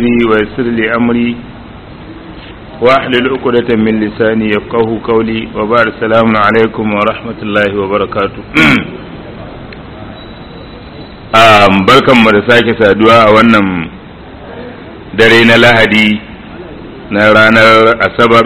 صدري ويسر لي أمري واحلل عقدة من لساني يفقه قولي وبعد السلام عليكم ورحمة الله وبركاته um, barkanmu da sake saduwa a wannan dare na lahadi na ranar asabar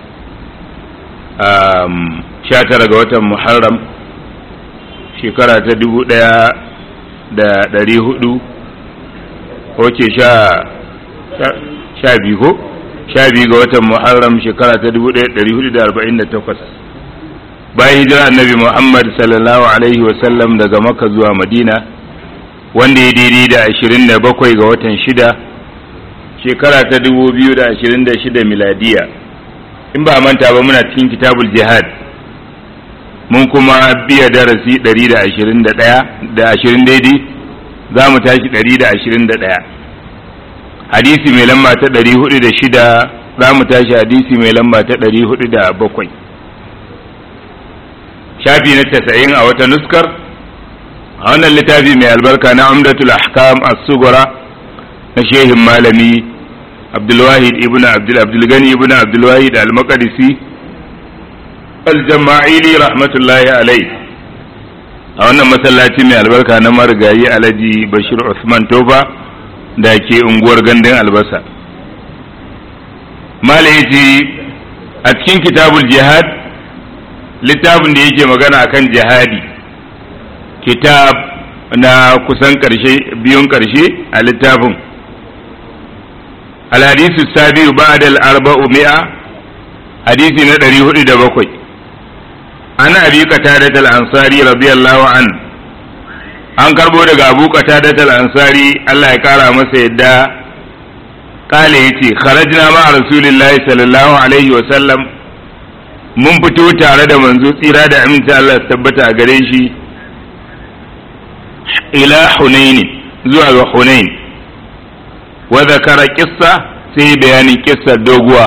um, 19 ga watan muharram shekara ta dubu ɗaya da ɗari hudu wace sha sha biyu ko sha biyu ga watan muharram shekara ta dubu ɗaya ɗari hudu da arba'in da takwas bayan hijira annabi muhammad sallallahu alaihi wasallam daga makka zuwa madina wanda ya daidai da ashirin da bakwai ga watan shida shekara ta dubu biyu da ashirin da shida miladiya in ba manta ba muna cikin kitabul jihad mun kuma biya darasi ɗari da ashirin da ɗaya da ashirin daidai za mu tashi ɗari da ashirin da ɗaya hadisi mai lamba ta ɗari hudu da shida za mu tashi hadisi mai lamba ta ɗari hudu da bakwai shafi na tasa'in a wata nuskar a wannan littafi mai albarka na umdatul ahkam as-sugura na shehin malami abdulwahid ibn abdul abdulgani ibn abdulwahid al-maqdisi al-jama'ili rahmatullahi alai a wannan masallaci mai albarka na marigayi alhaji bashir usman tofa da ke unguwar gandun albasa malayaci a cikin kitabul jihad littafin da yake magana akan jihadi kitab na kusan karshe biyun karshe a littafin alhadisu sabiu ba'da al-arba'u mi'a hadisi na ɗari hudu da bakwai ana abi qatadat al-ansari radiyallahu an an karbo daga abu qatadat al-ansari Allah ya kara masa yadda kale yace kharajna ma rasulillahi sallallahu alaihi wa sallam mun fito tare da manzo tsira da aminta Allah ya tabbata a gare shi ila hunain zuwa ga hunain wa zakara qissa sai bayanin kissar doguwa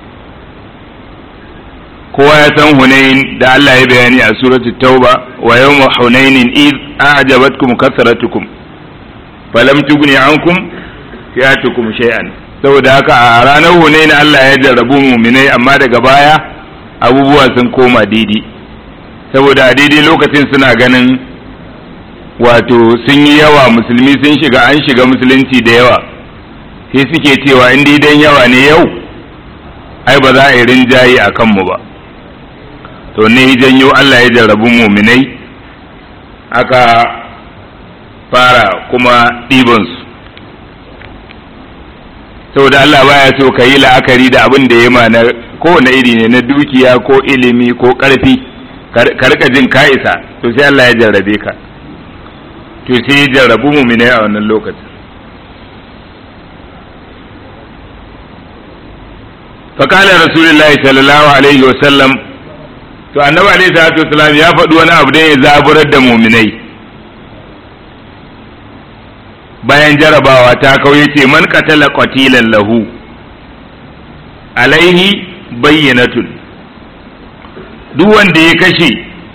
kowa ya san hunain da Allah ya bayani a suratu tauba wa yawma hunainin id a'jabatkum kasratukum falam tughni ankum fi'atukum shay'an saboda haka a ranar hunain Allah ya jarrabu mu'minai amma daga baya abubuwa sun koma daidai saboda a daidai lokacin suna ganin wato sun yi yawa musulmi sun shiga an shiga musulunci da yawa sai suke cewa in daidan yawa ne yau ai ba za a yi rinjaye a kanmu ba to ne janyo Allah ya jarrabu muminai aka fara kuma ɗibansu saboda Allah baya so ka yi la'akari da abin da ya ma na kowane iri ne na dukiya ko ilimi ko ƙarfi ka rika jin ka isa to sai Allah ya jarrabe ka to sai ya jarrabu muminai a wannan lokacin فقال رسول الله صلى الله عليه وسلم to annabi alaihi salatu wasalam ya faɗi wani abu da ya zaburar da muminai bayan jarabawa ta kauye ce man qatala qatilan lahu alaihi bayyinatun duk wanda ya kashe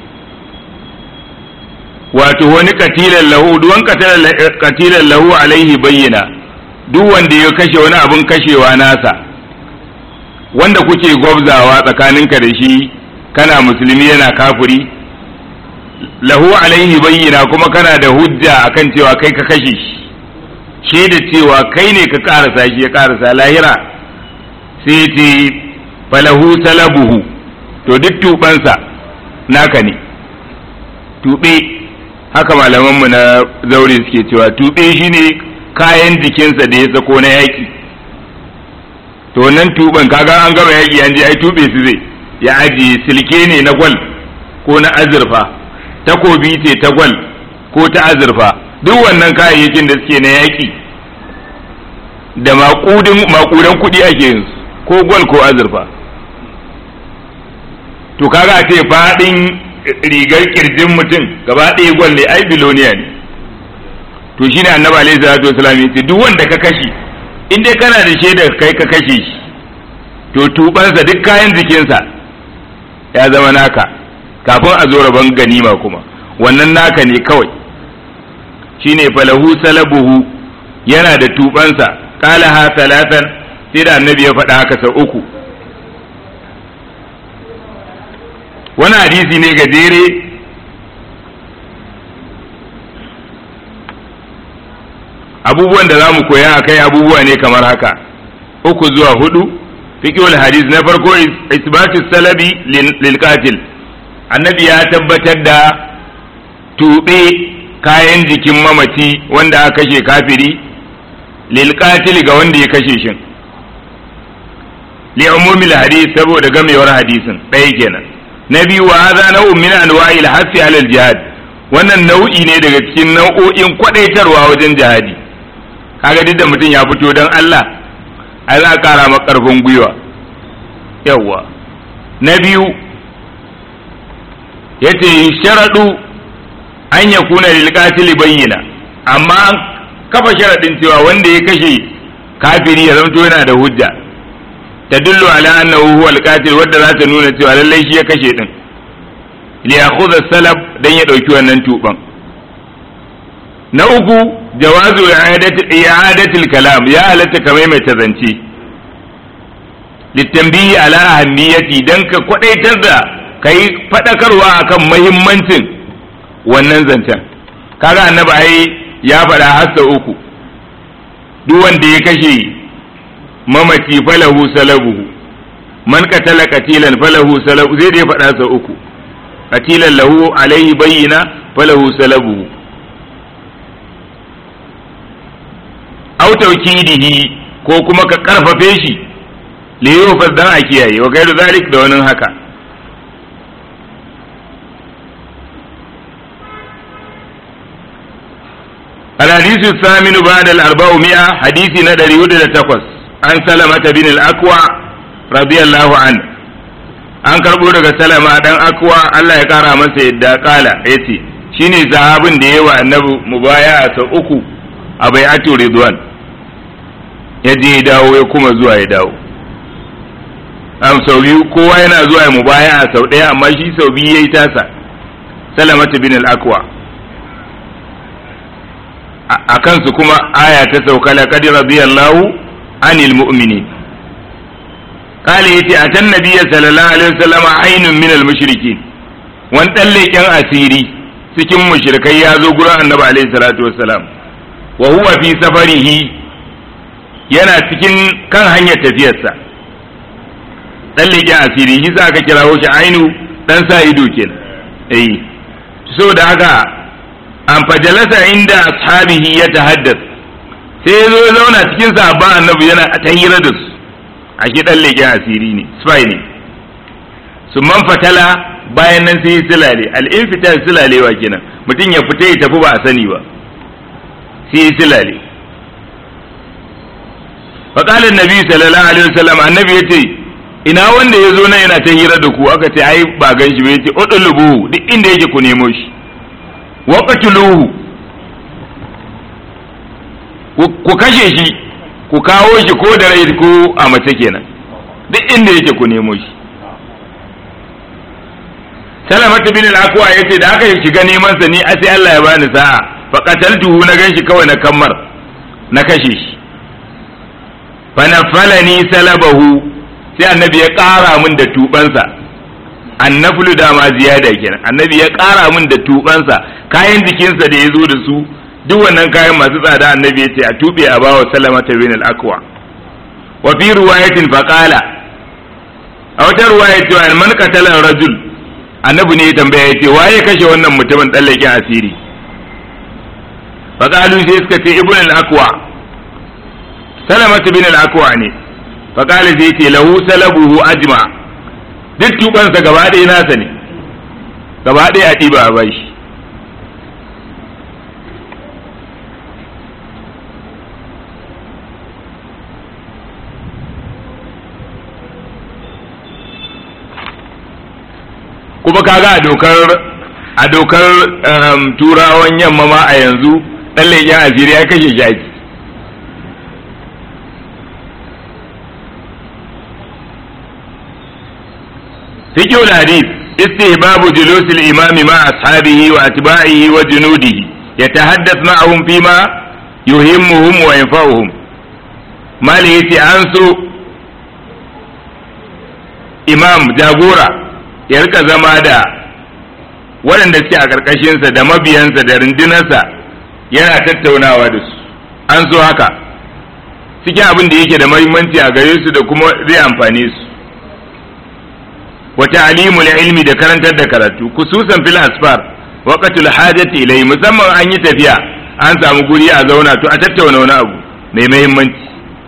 wato wani qatilan lahu duk wani qatilan lahu alaihi bayyana duk wanda ya kashe wani abun kashewa nasa wanda kuke gwabzawa tsakaninka da shi kana musulmi yana kafiri lahu alaihi bayyana kuma kana da hujja akan cewa kai ka kashe shi shaida cewa kai ne ka karasa shi ya karasa lahira sai ce falahu salabuhu to duk tubansa naka ne tube haka malamanmu na zaure suke cewa tube shine kayan jikinsa da ya sako na yaki to wannan tuban kaga an gama yaki an je ai tube su zai ya ajiye silke ne na gwal ko na azurfa takobi ce ta gwal ko ta azurfa duk wannan kayayyakin da suke na yaki da maƙudin maƙudan kuɗi ake yin ko gwal ko azurfa to kaga a ce faɗin rigar kirjin mutum gaba ɗaya gwal ne ai biloniya ne to shine annabi alaihi salatu wasallam yace duk wanda ka kashe in dai kana da shaidar kai ka kashe shi to tubansa duk kayan jikinsa ya zama naka kafin a zo rabon ganima kuma wannan naka ne kawai shine falahu salabuhu yana da tubansa qalaha thalathan sai da annabi ya faɗa haka sau uku wani hadisi ne gajere abubuwan da za mu koya a kai abubuwa ne kamar haka uku zuwa hudu fiqhul hadis na farko isbatu salabi lil qatil annabi ya tabbatar da tube kayan jikin mamaci wanda aka kashe kafiri lil qatil ga wanda ya kashe shin li umumil hadis saboda gamewar hadisin ɗaya kenan na biyu wa hadha nau'un min anwa'il hasi alal jihad wannan nau'i ne daga cikin nau'o'in kwadaitarwa wajen jihadi kaga duk da mutum ya fito don Allah ai za a kara maka karfin gwiwa yawwa na biyu yace sharadu an ya kuna lil qatil bayyana amma kafa sharadin cewa wanda ya kashe kafiri ya zanto yana da hujja tadullu ala annahu huwa al-qatil wadda za ta nuna cewa lallai shi ya kashe din li yakhudha salab dan ya dauki wannan tuban na uku jawazu i'adatul kalam ya halatta ka maimaita zance litambihi ala ahammiyati dan ka kwadaitar da kai fadakarwa akan muhimmancin wannan zancen kaga annabi ai ya faɗa har sau uku duk wanda ya kashe mamaci falahu salabuhu man qatala qatilan falahu salabu zai dai faɗa sau uku qatilan lahu alaihi bayyina falahu salabuhu aw tawkidihi ko kuma ka karfafe shi li yufas dan a kiyaye wa gairu zalik da wani haka الحديث الثامن بعد الأربعمائة حديث ندري ودد تقص عن سلمة بن الأكوع رضي الله عنه an karɓo daga salama dan akwa Allah ya kara masa yadda kala yace shine sahabin da yawa annabi mubaya a sau uku a bai'atu ridwan ya je ya dawo ya kuma zuwa ya dawo am sau biyu kowa yana zuwa ya mubaya a sau ɗaya amma shi sau biyu yayi tasa salamatu bin al-akwa a kansu kuma aya ta sauka laqad radiyallahu anil mu'minin قال يتي أتى النبي صلى الله عليه وسلم عين من المشركين وان تلقين أسيري cikin mushrikai ya zo gurin annabi alaihi salatu wassalam wa huwa fi safarihi yana cikin kan hanyar tafiyarsa dan leƙen asiri shi sa aka kirawo shi ainu dan sa ido kenan eh saboda haka an fajalasa inda ashabihi ya tahaddas sai ya zo ya zauna cikin sahabban annabi yana ta hira da su a shi dan leƙen asiri ne spy ne su man fatala bayan nan sai silale al-infitar silalewa kenan mutum ya fita ya tafi ba a sani ba sai silale فقال النبي صلى الله عليه وسلم النبي yace ina wanda ya zo nan yana ta hira da ku aka ce ai ba gan shi ba yace udulubu duk inda yake ku nemo shi waqtuluhu ku kashe shi ku kawo shi ko da rai ko a mace kenan duk inda yake ku nemo shi salamatu bin al-aqwa yace da aka shiga neman sa ni a sai Allah ya bani sa'a fa qataltuhu na ganshi kawai na kammar na kashe shi fa nafalani salabahu sai annabi ya ƙara min da tubansa annaflu da ma ziyada kenan annabi ya ƙara min da tubansa kayan jikinsa da ya zo da su duk wannan kayan masu tsada annabi ya ce a tube a bawa salamata bin al-aqwa wa fi riwayatin faqala a wata ruwaya cewa man qatala rajul annabi ne ya tambaya ya ce waye kashe wannan mutumin tsallaken asiri faqalu sai suka ce ibn al-aqwa salamatu bin al-aqwa ne faqala sai ce lahu salabuhu ajma duk tubansa gaba ɗaya nasa ne gaba ɗaya a ɗiba a bashi kuma kaga a dokar a dokar turawan yamma ma a yanzu dan leƙen asiri ya kashe shaki fiqhul hadith istihbabu julus al-imam ma ashabihi wa atba'ihi wa junudihi yatahaddath ma'ahum fima yuhimmuhum wa yanfa'uhum mali yace an so imam jagora ya rika zama da waɗanda suke a ƙarƙashinsa da mabiyansa da rundunarsa yana tattaunawa da su an so haka cikin abin da yake da mahimmanci a gare su da kuma zai amfane su wa ta'limul ilmi da karantar da karatu kususan fil asfar waqatul hajati ilai musamman an yi tafiya an samu guri a zauna to a tattauna wani abu mai mahimmanci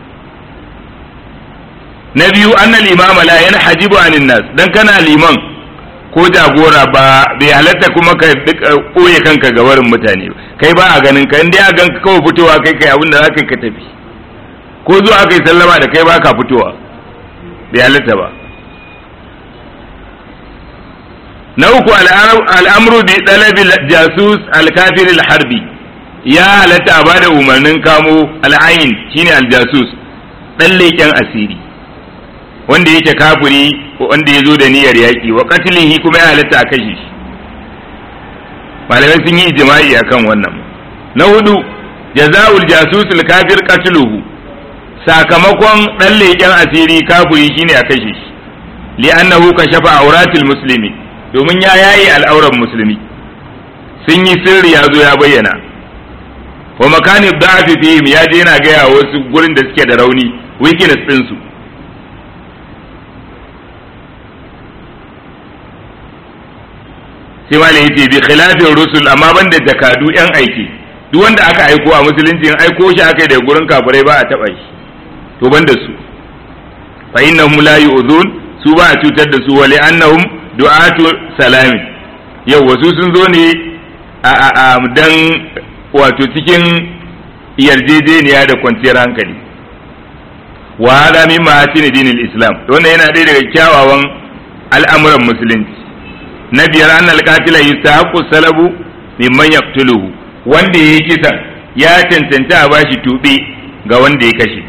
na biyu annal imama la yanhajibu anin nas dan kana liman ko jagora ba bai halatta kuma ka ɓoye kanka ga warin mutane kai ba a ganin ka inda a ganka kawai fitowa kai kai abin da za ka tafi ko zuwa aka yi sallama da kai ba ka fitowa bai halatta ba na uku al'amru bi ɗalabi jasus alkafir harbi ya halatta ba da umarnin kamo al'ayin shine aljasus ɗan leƙen asiri wanda yake kafiri wanda ya zo da niyyar yaƙi wa katilihi kuma ya halatta a kashe shi malamai sun yi ijma'i akan wannan na hudu jaza'ul jasusul kafir qatluhu sakamakon dan leƙen asiri kafiri shine a kashe shi li'annahu kashafa auratil muslimi domin ya yayi al'auran musulmi sun yi sirri ya zo ya bayyana wa makani da'afi fihim ya je yana gaya wasu gurin da suke da rauni weakness ɗinsu su sai malai yace bi khilafin rusul amma banda jakadu yan aiki duk wanda aka aiko a musulunci in aiko shi aka yi daga gurin kafirai ba a taba shi to banda su fa innahum la yu'dhun su ba a cutar da su wali annahum du'atu salami yau wasu sun zo ne a a a dan wato cikin yarjejeniya da kwanciyar hankali wa hada min mahatin dinil islam wannan yana ɗaya daga kyawawan al'amuran musulunci na biyar an alƙatila yustahaqqu salabu mimman yaqtuluhu wanda yayi kisan ya cancanta a bashi tube ga wanda ya kashe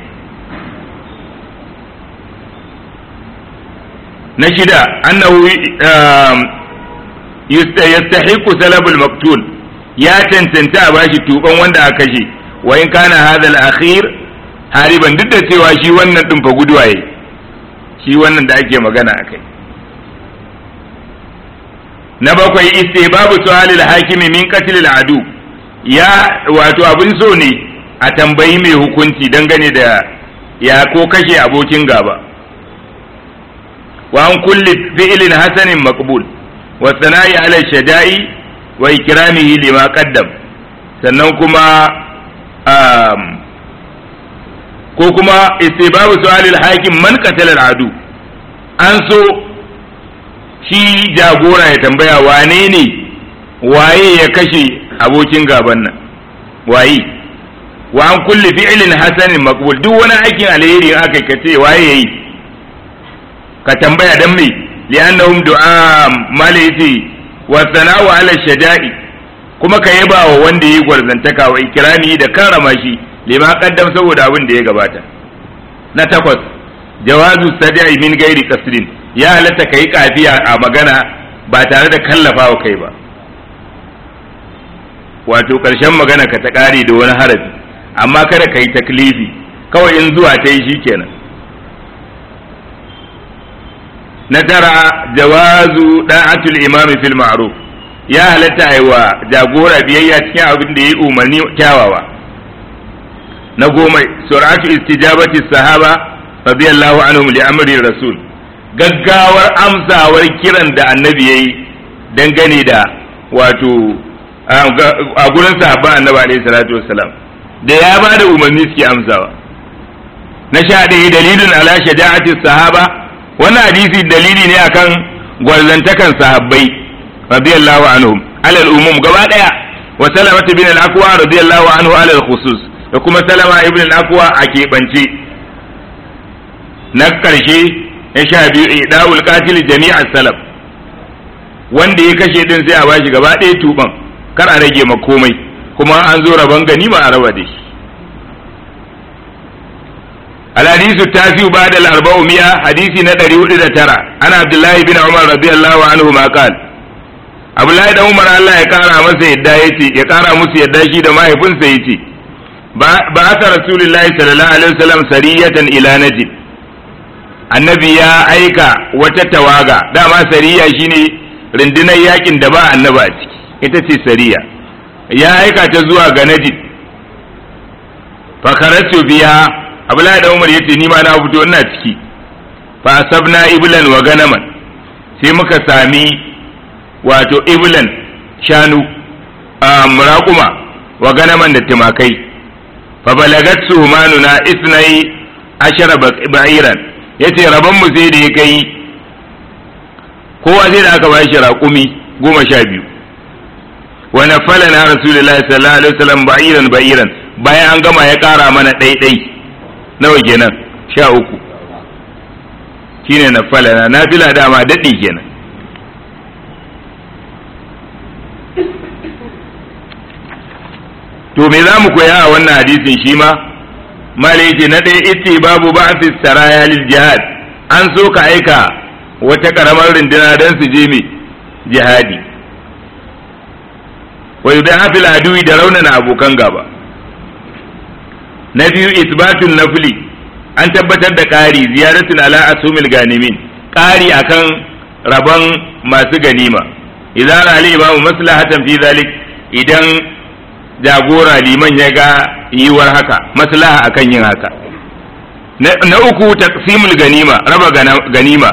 na shida annahu yastahiqqu salabul maqtul ya cancanta a bashi tuban wanda aka kashe wa in kana hadha al-akhir hariban duk da cewa shi wannan din fa guduwaye shi wannan da ake magana akai na bakwai babu su'alil hakimi min qatlil adu ya wato abin so ne a tambayi mai hukunci dangane da ya ko kashe abokin gaba wa an kulli fi'lin hasanin maqbul wa sana'i ala shaja'i wa ikramihi lima qaddam sannan kuma ko kuma istibabu su'alil hakim man qatala adu an so shi jagora ya tambaya wane ne waye ya kashe abokin gaban nan waye wa an kulli fi'lin hasanin maqbul duk wani aikin alheri in aka kace waye yayi ka tambaya dan me li'annahum du'a malaiti wa sana'u ala shada'i kuma ka yaba wa wanda yayi gwarzantaka wa ikrami da karrama shi lima qaddam saboda abin da ya gabata na takwas jawazu sada'i min gairi qasdin ya halatta ka yi kafiya a magana ba tare da kallafa wa kai ba wato ƙarshen magana ka ta ƙare da wani harafi amma kada ka yi taklifi kawai in zuwa ta yi shi kenan na tara jawazu da'atul imami fil ma'ruf ya halatta yi wa jagora biyayya cikin abin da ya yi umarni kyawawa na goma sur'atu istijabati sahaba radiyallahu anhum li amri rasul gaggawar amsawar kiran da annabi ya yi dangane da wato a gurin sahabban annabi alaihi salatu wassalam da ya ba da umarni suke amsawa na sha ɗaya dalilin ala shaja'ati sahaba wannan hadisi dalili ne akan gwarzantakan sahabbai radiyallahu anhum alal umum gaba ɗaya wa salama bin al-aqwa radiyallahu anhu alal khusus da kuma salama ibn al-aqwa a keɓance na ƙarshe ya sha biyu ida'ul qatil jami'a salaf wanda ya kashe din sai a bashi gaba ɗaya tuban kar a rage ma komai kuma an zo rabon gani ba a raba da shi الحديث التاسع بعد الأربعمائة حديث ندري ولد ترى أنا عبد الله بن عمر رضي الله عنهما قال عبد الله بن عمر الله يقارى مسا يدا يتي يقارى مسا يدا شي da mahaifinsa yace ba'atha rasulullahi sallallahu alaihi wasallam sariyatan ila najd annabi ya aika wata tawaga dama sariya shine rundunar yakin da ba annabi a ciki ita ce sariya ya aika ta zuwa ga najd fa kharatu biha abdullahi da umar yace ni ma na fito ina ciki fa asabna iblan wa ganaman sai muka sami wato iblan shanu a muraƙuma wa ganaman da timakai fa balagat suhmanuna isnai ashara ba'iran yace rabon mu sai da ya kai kowa sai da aka ba shi raƙumi goma sha biyu wa nafala na rasulullahi sallallahu alaihi wasallam ba'iran ba'iran bayan an gama ya ƙara mana ɗaiɗai nawa kenan sha uku shine nafala na nafila dama daɗi kenan to me za mu koya a wannan hadisin shi ma mala yace na ɗaya ita babu ba'si saraya lil jihad an so ka aika wata karamar runduna don su je me jihadi wa yudaha fil adui da raunana abokan gaba na biyu isbatun nafli an tabbatar da ƙari ziyaratun ala asumil ganimin ƙari akan rabon masu ganima idan ali imamu maslahatan fi zalik idan jagora liman ya ga yiwuwar haka maslaha akan yin haka na uku taqsimul ganima raba ganima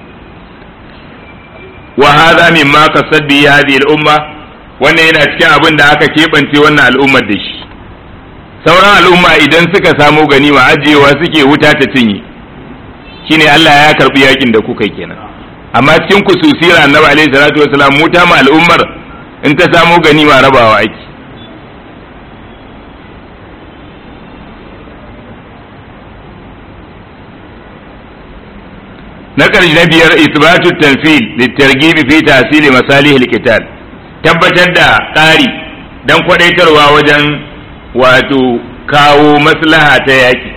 wa hadha mimma kasabbi hadhihi al-umma wannan yana cikin abin da aka keɓance wannan al'ummar da shi sauran al'umma idan suka samu ganima ajiyewa suke wuta ta cinye shine Allah ya karbi yakin da kuka kenan amma cikin kususira annabi alaihi salatu wasalam mu ta ma al'ummar in ta samu ganima rabawa ake na ƙarshe na biyar isbatu tanfil litargibi fi tasiri masalihil qital tabbatar da ƙari dan kwadaitarwa wajen wato kawo maslaha ta yaki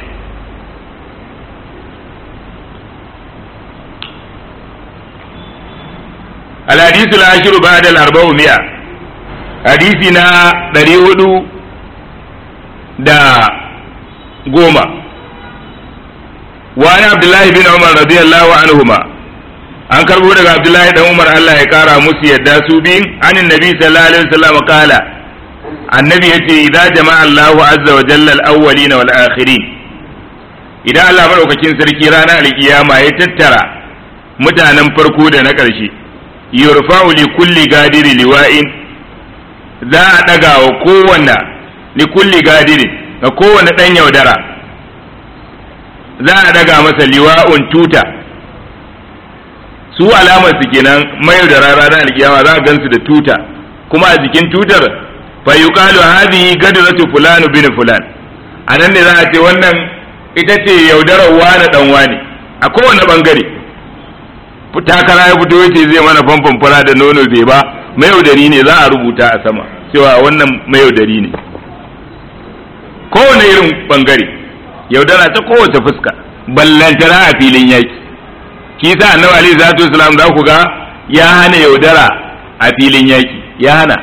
الحديث العاشر بعد الأربعمائة حديثنا دريود دا قوما وعن عبد الله بن عمر رضي الله عنهما an karbo daga Abdullahi dan Umar Allah ya kara musu yadda su biyun anin nabi sallallahu alaihi wasallam kala annabi yace idza jama'a Allahu azza wa jalla al-awwalin wal akhirin idan Allah madaukakin sarki ranar alkiyama ya tattara mutanen farko da na ƙarshe yurfa'u li kulli gadiri liwa'in za a daga wa kowanne li kulli gadiri ga kowanne dan yaudara za a daga masa liwa'un tuta su alamar su kenan mai da rara da alkiyama za a gansu da tuta kuma a jikin tutar fa yuqalu hadhihi gadratu fulan bin fulan anan ne za a ce wannan ita ce yaudarar wani dan wani a kowane bangare takara ya fito yace zai mana famfon fara da nono bai ba mayaudari ne za a rubuta a sama cewa wannan mayaudari ne kowane irin bangare yaudara ta kowace fuska ballantana a filin yaki kisa annabi alaihi salatu wasalam za ku ga ya hana yaudara a filin yaki ya hana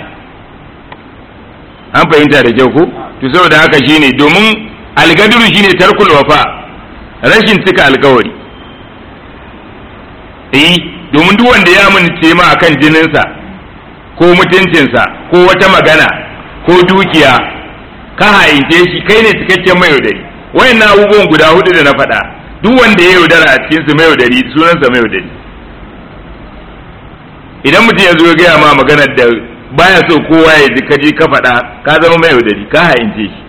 an fahimta da kyau ko to saboda haka shine domin algaduru shine tarkul wafa rashin cika alkawari eh domin duk wanda ya amince ma akan jininsa ko mutuncinsa ko wata magana ko dukiya ka haince shi kai ne cikakken mai yaudari wayannan abubuwan guda hudu da na faɗa duk wanda ya yaudara a cikin su mai yaudari sunansa mai yaudari idan mutum ya zo ya gaya ma maganar da baya so kowa ya ji kaji ka faɗa ka zama mai yaudari ka haince shi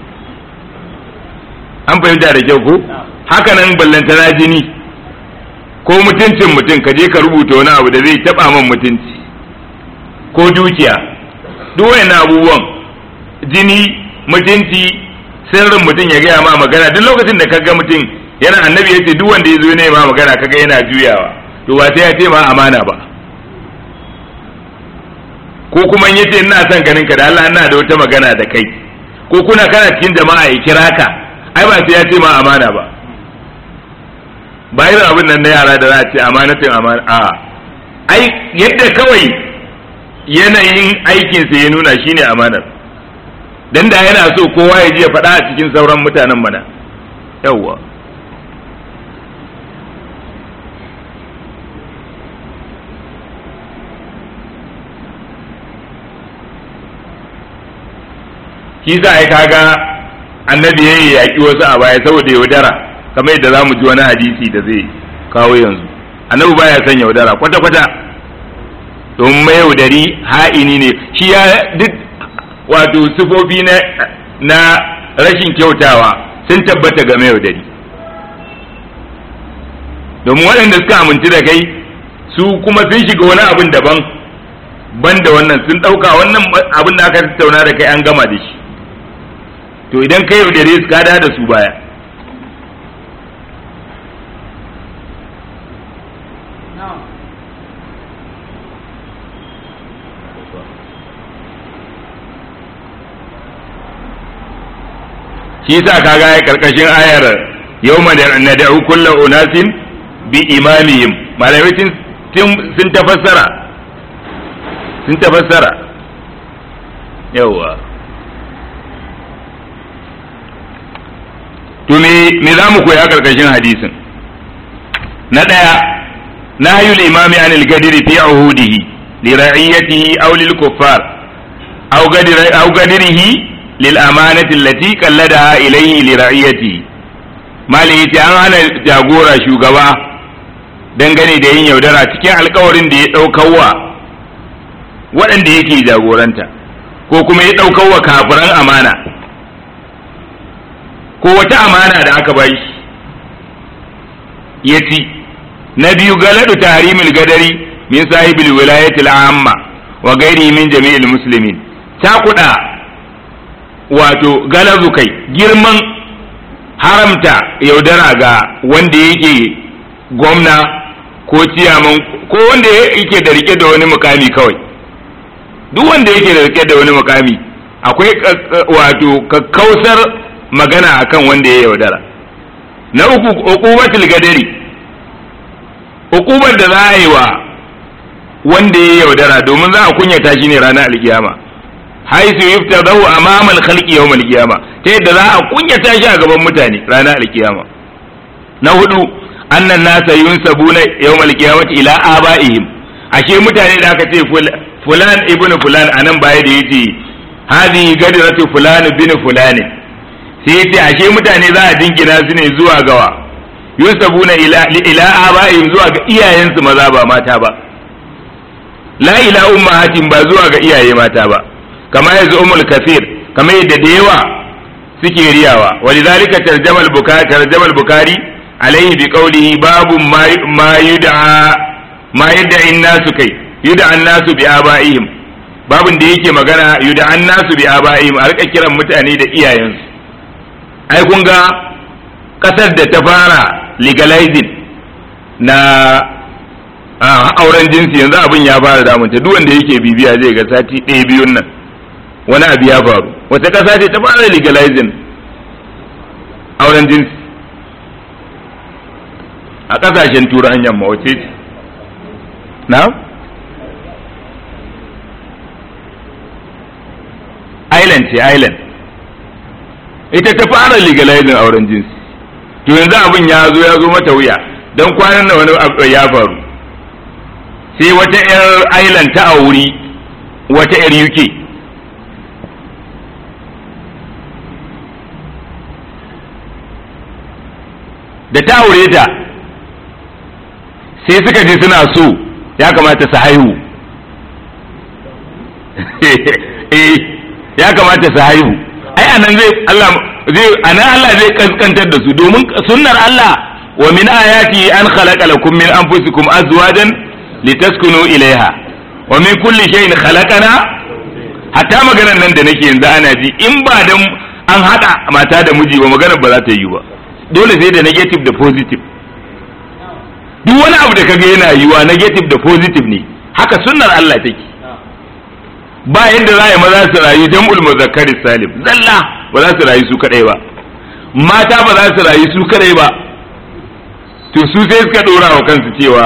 an fahimta da kyau ko haka nan ballantana jini ko mutuncin mutum ka je ka rubuta wani abu da zai taba man mutunci ko dukiya duk wayannan abubuwan jini mutunci sirrin mutum ya gaya ma magana duk lokacin da kaga mutum yana annabi yace duk wanda ya zo ne ma magana kaga yana juyawa to ba sai ya ce ma amana ba ko kuma in yace ina son ganin ka da Allah ina da wata magana da kai ko kuna kana cikin jama'a ya kira ka ai ba sai ya ce ma amana ba ba irin abin nan na yara da za a ce amanatin amana a ai yadda kawai yanayin aikinsa ya nuna shine amanar dan da yana so kowa ya je ya faɗa a cikin sauran mutanen mana yawwa shi sa ai kaga annabi yayi yaki wasu a baya saboda yaudara kamar yadda zamu ji wani hadisi da zai kawo yanzu annabi baya son yaudara kwata kwata don mai yaudari ha'ini ne shi ya duk wato sifofi na na rashin kyautawa sun tabbata ga mai yaudari domin waɗanda suka aminci da kai su kuma sun shiga wani abin daban ban da wannan sun ɗauka wannan abin da aka tattauna da kai an gama da shi to idan ka yaudare su kada da su baya shi sa kaga ya karkashin ayar yawma da nad'u kullu unasin bi imamihim malamai sun tafassara sun tafassara yawa to me me za mu koya karkashin hadisin na ɗaya nahyul imami anil gadiri fi uhudihi li ra'iyatihi aw lil kuffar aw gadiri aw gadirihi lil amanati allati qalladaha ilayhi li ra'iyatihi mali yace an hana jagora shugaba dangane da yin yaudara cikin alkawarin da ya ɗaukawa waɗanda yake jagoranta ko kuma ya ɗaukawa kafiran amana ko wata amana da aka bai shi ya ci na biyu galadu tahrimil gadari min sahibil wilayatil amma wa gairi min jami'il muslimin ta kuɗa wato galazu kai girman haramta yaudara ga wanda yake gwamna ko ciyaman ko wanda yake da rike da wani mukami kawai duk wanda yake da rike da wani mukami akwai wato kakkausar magana akan wanda ya yaudara na uku uqubatul gadari uqubar da za a yi wa wanda ya yaudara domin za a kunyata shi ne ranar alkiyama haisu yuftadahu amama al-khalqi yawm al-qiyama ta yadda za a kunyata shi a gaban mutane ranar alkiyama na hudu annan nasa yunsabuna yawm al-qiyamati ila abaihim ashe mutane da aka ce fulan ibnu fulan anan baya da yace hadhihi gadratu fulan bin fulani sai yace ashe mutane za a dingina su ne zuwa gawa yunsabuna ila ila abaihim zuwa ga iyayensu maza ba mata ba la ila ummahatin ba zuwa ga iyaye mata ba kama yanzu umul kafir kama yadda da yawa suke riyawa walidhalika tarjama al-bukhari tarjama al-bukhari alayhi bi qawlihi babu ma yud'a ma yud'a an-nasu kai yud'a an-nasu bi abaihim babun da yake magana yud'a an-nasu bi abaihim a rika kiran mutane da iyayensu ai kun ga kasar da ta fara legalizing na auren jinsi yanzu abin ya fara damunta duk wanda yake bibiya zai ga sati ɗaya biyun nan wani abu ya faru wata ƙasa ce ta fara legalizing auren jinsi a ƙasashen turan yamma wace ce na island ce island ita ta fara legalizing auren jinsi to yanzu abin ya zo ya zo mata wuya don kwanan da wani abu ya faru sai wata 'yar island ta auri wata 'yar uk da ta aure ta sai suka je suna so ya kamata su haihu eh ya kamata su haihu ai anan zai Allah zai anan Allah zai kaskantar da su domin sunnar Allah wa min ayati an khalaqa lakum min anfusikum azwajan litaskunu ilaiha wa min kulli shay'in khalaqana hatta maganar nan da nake yanzu ana ji in ba dan an hada mata da miji ba maganar ba za ta yi ba dole sai da negative da positive duk wani abu da kaga yana yiwa negative da positive ne haka sunnar Allah take ba yadda za a yi maza su rayu jam'ul muzakkari salim zalla ba za su rayu su kadai ba mata ba za su rayu su kadai ba to su sai suka dora wa kansu cewa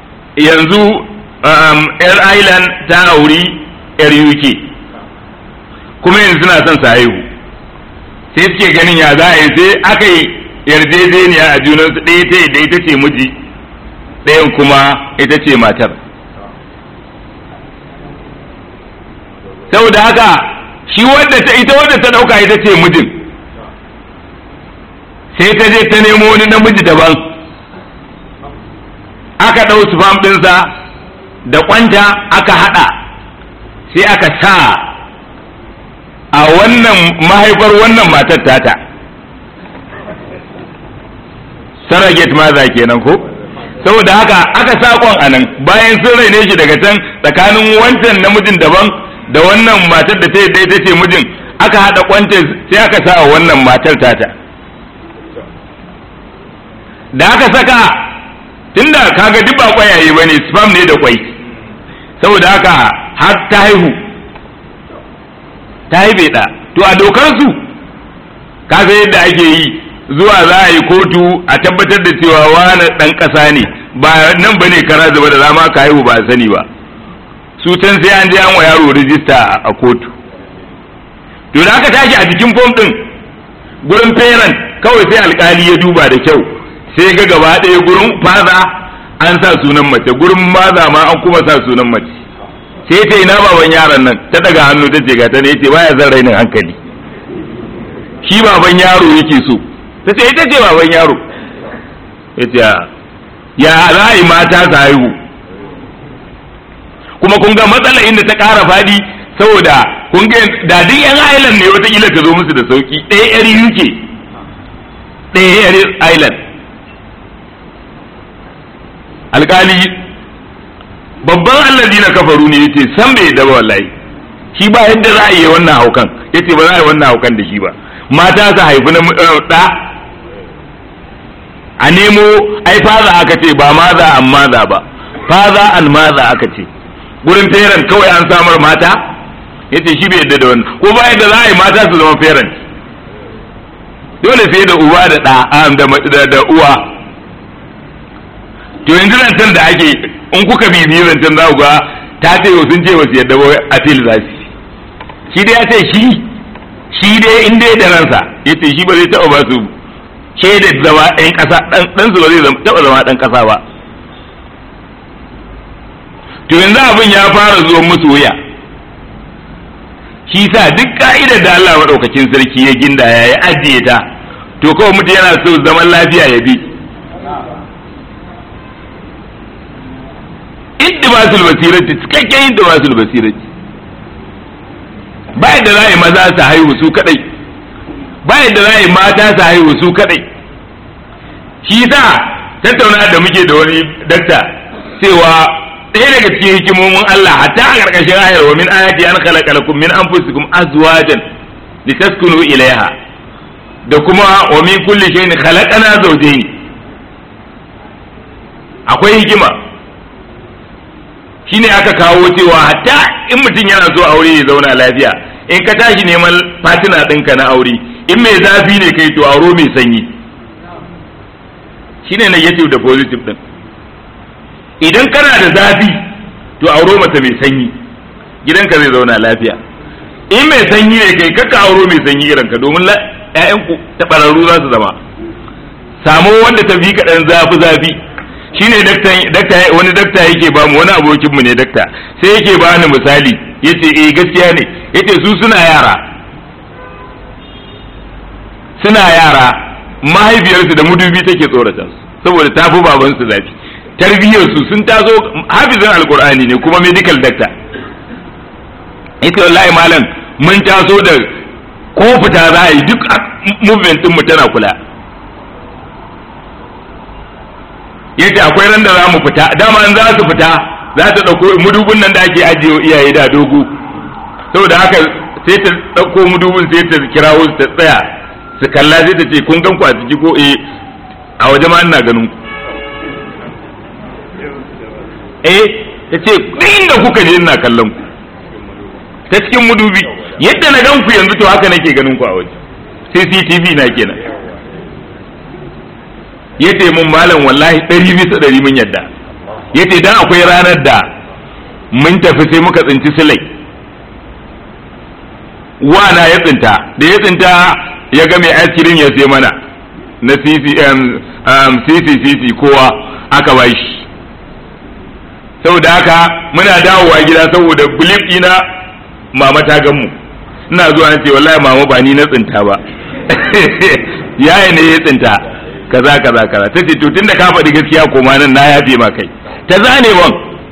yanzu yar island ta auri yar uk kuma yanzu suna son su haihu sai suke ganin ya za a yi sai aka yi yarjejeniya a junansu ɗaya ta da ita ce miji ɗayan kuma ita ce matar saboda haka shi wadda ta ita wadda ta ɗauka ita ce mijin sai ta je ta nemo wani namiji daban aka ɗau sufam ɗinsa da kwanta aka haɗa sai aka sa a wannan mahaifar wannan matar tata surrogate maza kenan ko saboda haka aka sakon a nan bayan sun raine shi daga can tsakanin wancan namijin daban da wannan matar da ta yi ta ce mijin aka haɗa kwantar sai aka sa a wannan matar tata da aka saka tunda kaga duk ba kwayaye bane spam ne da kwai saboda haka har ta haihu ta haife ɗa to a dokar su ka san yadda ake yi zuwa za a yi kotu a tabbatar da cewa wani ɗan ƙasa ne ba nan ba ne kara zuba da zama ka haihu ba a sani ba su can sai an je an wa yaro rijista a kotu to da aka tashi a jikin fom ɗin gurin parent kawai sai alkali ya duba da kyau sai ga gaba ɗaya gurin faza an sa sunan mace gurin maza ma an kuma sa sunan mace sai ta ina baban yaron nan ta daga hannu ta ce gata ne yace baya zan rainin hankali shi baban yaro yake so ta ce ita ce baban yaro yace ya za a yi mata su haihu kuma kun ga matsala inda ta ƙara faɗi saboda kun ga da duk yan island ne wataƙila ta zo musu da sauki ɗaya yar uk ɗaya yar island alƙali babban allazi na kafaru ne yace san bai da wallahi shi ba yadda za a yi wannan haukan yace ba za a yi wannan haukan da shi ba mata su haifi na da a nemo ai faza aka ce ba maza an maza ba faza an maza aka ce gurin parent kawai an samar mata yace shi bai yadda da wannan ko ba yadda za a yi mata su zama parent dole sai da uba da da da uwa to yanzu zancen da ake in kuka bibiyi zancen za ku ga ta ce sun ce wasu yadda wai appeal za su shi dai ya ce shi shi dai in dai da ransa ya ce shi ba zai taɓa ba su shaidar zama ɗan ƙasa ɗan su ba zai taɓa zama ɗan ƙasa ba to yanzu abin ya fara zuwa musu wuya shi sa duk ka'idar da Allah maɗaukakin sarki ya ginda ya yi ajiye ta to kawai mutum yana so zaman lafiya ya bi iddibasul basirati cikakken iddibasul basirati ba yadda za a yi maza su haihu su kadai ba yadda za a yi mata su haihu su kadai shi sa tattauna da muke da wani dakta cewa ɗaya daga cikin hikimomin Allah hatta a ƙarƙashin ayar wa min ayati an khalaqa lakum min anfusikum azwajan litaskunu ilaiha da kuma wa min kulli shay'in khalaqana zawjayn akwai hikima shine aka kawo cewa hatta in mutum yana so aure ya zauna lafiya in ka tashi neman fatina ɗinka na aure in mai zafi ne kai to auro mai sanyi shine negative da positive ɗin idan kana da zafi to auro mata mai sanyi gidanka zai zauna lafiya in mai sanyi ne kai kaka auro mai sanyi irinka domin ƴaƴanku taɓararru za su zama samo wanda ta fi kaɗan zafi zafi shine dakta wani dakta yake bamu wani abokin mu ne dakta sai yake bani misali yace eh gaskiya ne yace su suna yara suna yara mahaifiyarsu da mudubi take tsorata su saboda ta fi baban su zafi tarbiyyar su sun taso hafizin alkur'ani ne kuma medical doctor yace wallahi malam mun taso da ko fita za a yi duk movement din mu tana kula yace akwai ran da za mu fita dama in za su fita za ta ɗauko mudubin nan da ake ajiye iyaye da dogo saboda haka sai ta ɗauko mudubin sai ta kirawo su ta tsaya su kalla sai ta ce kun gan ku a ciki ko eh a waje ma ina ganin ku eh ta ce duk inda kuka je ina kallon ku ta cikin mudubi yadda na gan ku yanzu to haka nake ganin ku a waje CCTV na kenan yace mun malam wallahi ɗari bisa ɗari mun yadda yace dan akwai ranar da mun tafi sai muka tsinci silai wana ya tsinta da ya tsinta ya ga mai askirin ya sai mana na ccc kowa aka ba shi saboda haka muna dawowa gida saboda bulif ɗina mama ta gan mu ina zuwa ce wallahi mama ba ni na tsinta ba yaya ne ya tsinta kaza kaza kaza ta ce to tunda ka faɗi gaskiya koma nan na yafe ma kai ta zane wan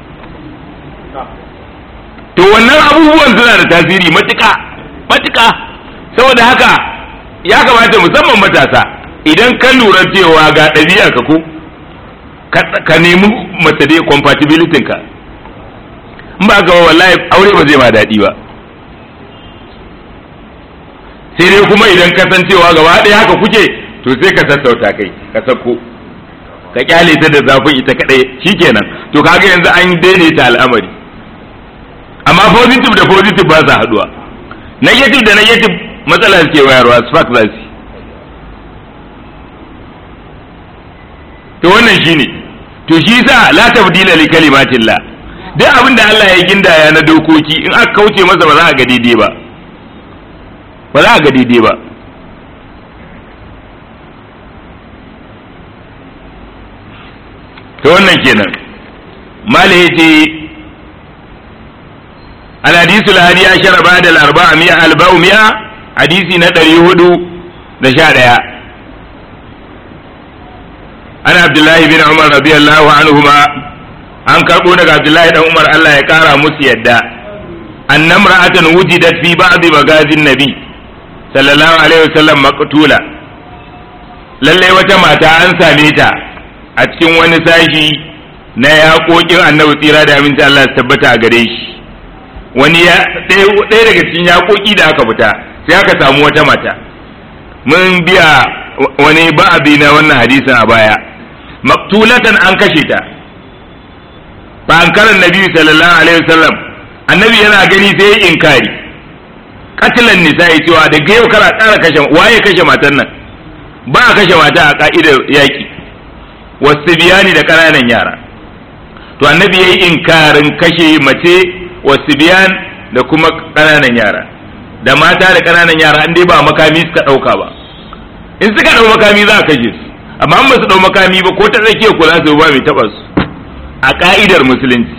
to wannan abubuwan suna da tasiri matuƙa matuƙa saboda haka ya kamata musamman matasa idan ka lura cewa ga ɗabi'ar ka ko ka nemi mace dai compatibility ka in ba ka wallahi aure ba zai ma daɗi ba sai dai kuma idan ka san cewa gaba ɗaya haka kuke to sai ka sassauta kai ka sako ka kyale ta da zafin ita kadai shikenan to kaga yanzu an daidaita al'amari amma positive da positive ba sa haduwa negative da negative matsala ke wayarwa spark za su to wannan shine to shi sa la tabdila li kalimatillah duk abin da Allah ya gindaya na dokoki in aka kauce masa ba za a ga daidai ba ba za a ga daidai ba to wannan kenan malai yace الحديث الهادي عشر بعد الأربعمائة أربعمائة حديث ندري هدو دشادها أنا عبد الله بن عمر رضي الله عنهما an karɓo daga Abdullahi dan Umar Allah ya ƙara musu yadda anna imra'atan wujidat fi ba'd magazin nabi sallallahu alaihi wasallam maqtula lalle wata mata an same ta a cikin wani sashi na yaƙoƙin annabi tsira da aminci Allah ya tabbata a gare shi wani ya ɗaya daga cikin yaƙoƙi da aka fita sai aka samu wata mata mun biya wani ba'abi na wannan hadisin a baya maktulatan an kashe ta fa an karan nabi sallallahu alaihi wasallam annabi yana gani sai ya inkari katilan nisa'i cewa da yau kara ƙara kashe waye kashe matan nan ba a kashe mata a ka'idar yaƙi wasu biyani da ƙananan yara to annabi ya yi inkarin kashe mace wasu biyan da kuma ƙananan yara da mata da ƙananan yara an dai ba makami suka ɗauka ba in suka ɗau makami za a kashe su amma an ba su ɗau makami ba ko ta tsakiyar ku za su ba mai taɓa su a ƙa'idar musulunci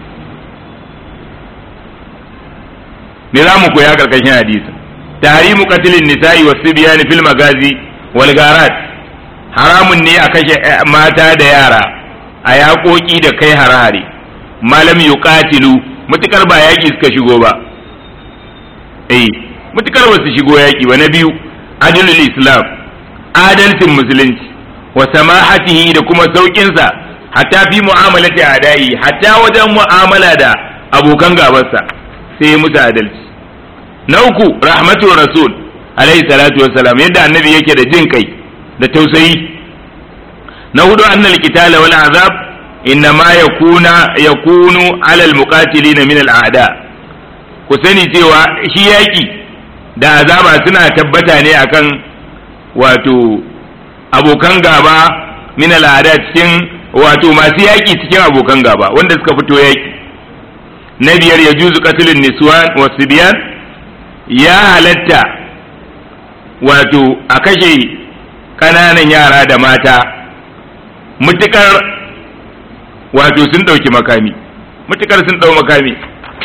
ne za mu koya ƙarƙashin hadisi tahrimu qatlin nisa'i wasu biyan fil magazi wal garat haramun ne a kashe mata da yara a yaƙoƙi da kai hare-hare malam yuqatilu mutukar ba yaƙi suka shigo ba eh mutukar ba su shigo yaƙi ba na biyu adalul islam adalcin musulunci wa samahatihi da kuma sauƙinsa hatta fi mu'amalati adai hatta wajen mu'amala da abokan gabarsa sai ya musu adalci na uku rahmatu rasul alaihi salatu wassalam yadda annabi yake da jin kai da tausayi na hudu annal qitala wal azab innama yakuna yakunu ala al muqatilin min al a'da ku sani cewa shi yaki da azaba suna tabbata ne akan wato abokan gaba min al a'da cikin wato masu yaki cikin abokan gaba wanda suka fito yaki na biyar ya juzu qatlun niswan wa sibyan ya halatta wato a kashe ƙananan yara da mata mutukar wato sun ɗauki makami mutukar sun ɗau makami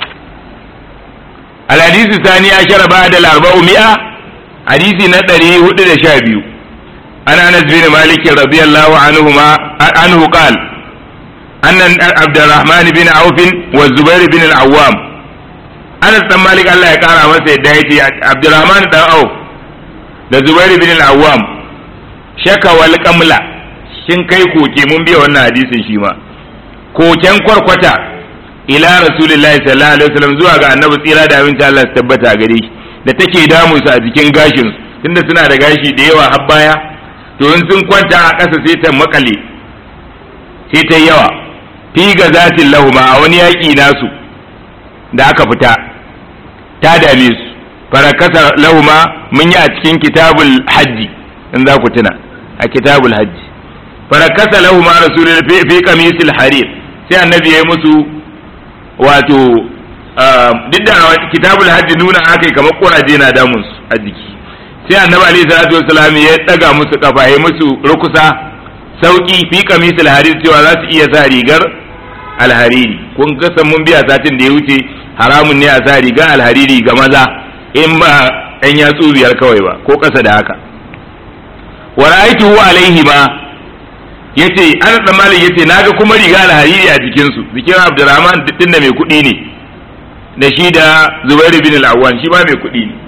alhadisi sani ya shara ba da larba'u mi'a hadisi na ɗari hudu da sha biyu an anas bin malik radiyallahu anhu ma anhu qal anna abdurrahman bin auf wa zubair bin al-awwam anas dan malik Allah ya kara masa yadda yace abdurrahman dan auf da zubair bin al-awwam shaka wal kamla kin kai koke mun biya wannan hadisin shi ma koken kwarkwata ila rasulullahi sallallahu alaihi wasallam zuwa ga annabi tsira da abinci Allah su tabbata gare shi da take damu su a jikin gashin tunda suna da gashi da yawa har baya to in sun kwanta a ƙasa sai ta makale sai ta yawa fi ga zatin lahuma a wani yaƙi nasu da aka fita ta dame su farakasa lahuma mun yi a cikin kitabul hajji in za ku tuna a kitabul hajji farakasa lahu ma rasulul fi qamisil harir sai annabi yayi musu wato duk da kitabul hajji nuna aka yi kamar kuraje na damun su a jiki sai annabi alaihi salatu wassalam ya daga musu kafa ya musu rukusa sauki fi kamisul harir cewa za su iya sa rigar alhariri kun ga mun biya satin da ya wuce haramun ne a sa rigar alhariri ga maza in ba ɗan yatsu biyar kawai ba ko ƙasa da haka wa ra'aytuhu alaihi ma yace ana tsammanin yace naga kuma riga alhariri a jikin su jikin Abdurrahman din da mai kuɗi ne da shi da Zubair bin al-Awwan shi ma mai kuɗi ne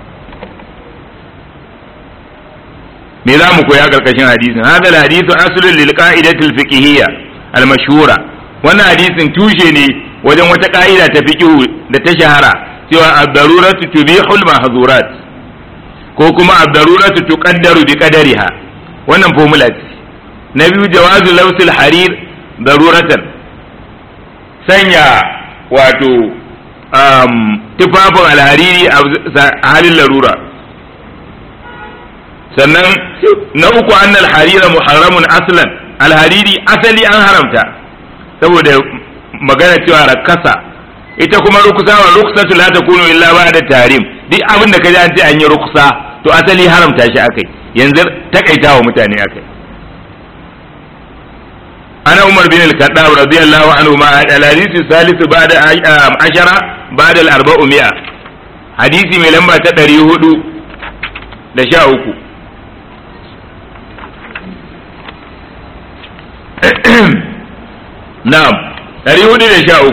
me za mu koya karkashin hadisin hada al-hadisu aslun lil qa'idatil fiqhiyya al-mashhura wannan hadisin tushe ne wajen wata ka'ida ta fiqhu da ta shahara cewa ad-daruratu tubihul mahzurat ko kuma ad-daruratu tuqaddaru bi qadariha wannan formula ce na biyu jawazu lawsil harir daruratan sanya wato um, tufafin alhariri a halin larura sannan na uku annal harira muharramun aslan alhariri asali an haramta saboda magana cewa rakasa ita kuma rukusa wa rukusatu la takunu illa ba'da tarim duk abin da kaji an ce an yi rukusa to asali haramta shi akai yanzu takaita wa mutane akai ana umar bin al-khattab radiyallahu anhu ma al-hadith salis ba'da ashara ba'da al-arba'u mi'a hadisi mai lamba ta 400 da sha uku na'am 413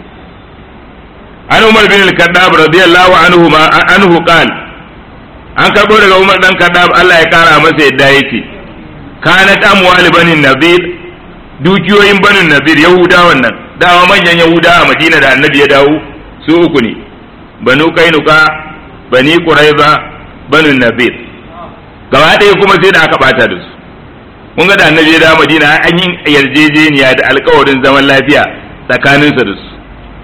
an umar bin al-kaddab radiyallahu anhu ma anhu qal an karbo daga umar dan kaddab Allah ya kara masa yadda yake kanat amwal banin nadir dukiyoyin banin nadir yahudawan nan dawa manyan yahuda a madina da annabi ya dawo su uku ne banu kainuka bani quraiza banin nadir gaba ɗaya kuma sai da aka bata da su kun ga da annabi ya dawo madina an yi yarjejeniya da alkawarin zaman lafiya tsakaninsa da su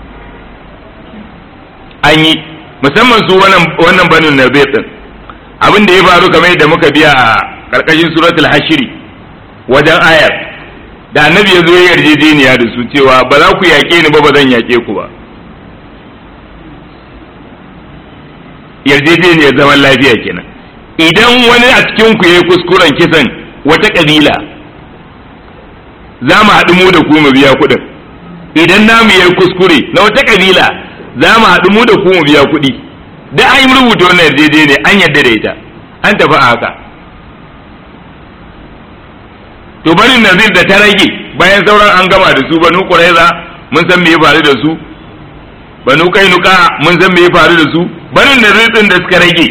an yi musamman su wannan banin nadir din abin da ya faru kamar yadda muka biya a karkashin suratul hashiri wajen ayar da annabi ya zo ya yarjejeniya da su cewa ba za ku yaƙe ni ba ba zan yaƙe ku ba yarjejeniyar zaman lafiya kenan idan wani a cikin ku yayi kuskuren kisan wata kabila za mu haɗu mu da ku mu biya kuɗin idan namu yayi kuskure na wata kabila za mu haɗu mu da ku mu biya kuɗi da an yi rubuta wannan yarjejeniya an yarda da ita an tafi a haka to barin nazir da ta rage bayan sauran an gama da su banu quraiza mun san me ya faru da su banu kainuka mun san me ya faru da su barin nazir din da suka rage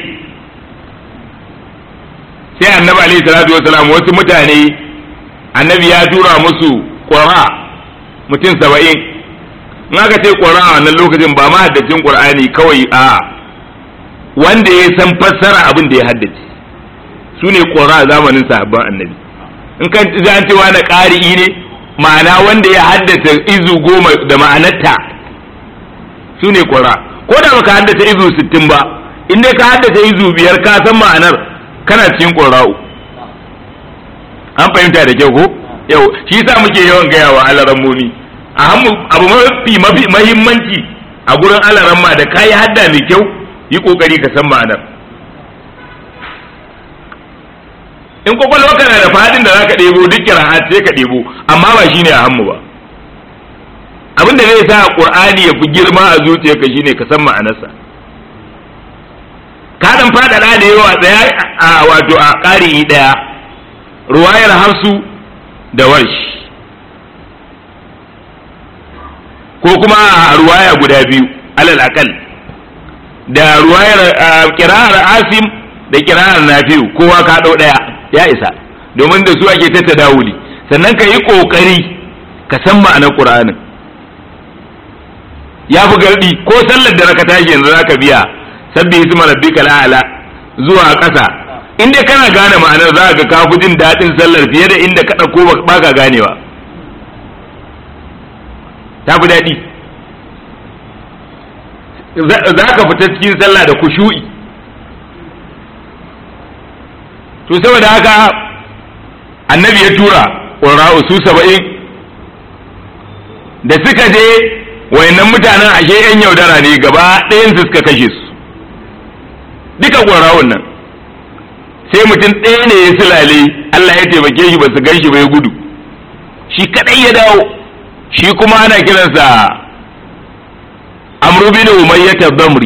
sai annabi alaihi salatu wasalam wasu mutane annabi ya tura musu qura mutum saba'in in aka ce qura a wannan lokacin ba ma haddacin qur'ani kawai a wanda ya san fassara abin da ya haddace su ne qura zamanin sahabban annabi in kan ji an cewa na ƙari'i ne ma'ana wanda ya haddace izu goma da ma'anarta su ne ƙura ko da baka haddace izu sittin ba in dai ka haddace izu biyar ka san ma'anar kana cikin ƙura'u an fahimta da kyau ko yau shi yasa muke yawan gaya wa alarammomi a abu mafi mafi mahimmanci a gurin alaramma da kayi hadda mai kyau yi kokari ka san ma'anar in kwakwalwa kana da fadin da zaka ɗebo duk kira'at sai ka ɗebo amma ba shine a hannu ba abin da zai sa qur'ani ya fi girma a zuciyarka shine ka san ma'anarsa ka dan faɗaɗa da yawa tsaya a wato a ƙari ɗaya ruwayar hafsu da warsh ko kuma a ruwaya guda biyu alal akal da ruwayar kira'ar asim da kira'ar nafi'u kowa ka ɗau ɗaya ya isa domin da su ake ta dawuli sannan ka yi ƙoƙari ka san ma'anar ƙur'anin ya fi gardi ko sallar da raka tashi yanzu zaka biya sabbi isma rabbika la'ala zuwa ƙasa in dai kana gane ma'anar za ka ka fi jin daɗin sallar fiye da inda ka ɗauko ba ka ganewa ta fi daɗi za ka fita cikin sallah da kushu'i to saboda haka annabi ya tura ƙura'u su saba'in da suka je wayannan mutanen ashe yan yaudara ne gaba ɗayan su suka kashe su duka ƙwarawun nan sai mutum ɗaya ne ya silale Allah ya taimake shi ba su gan shi ba ya gudu shi kadai ya dawo shi kuma ana kiransa amru bin umayya tabamri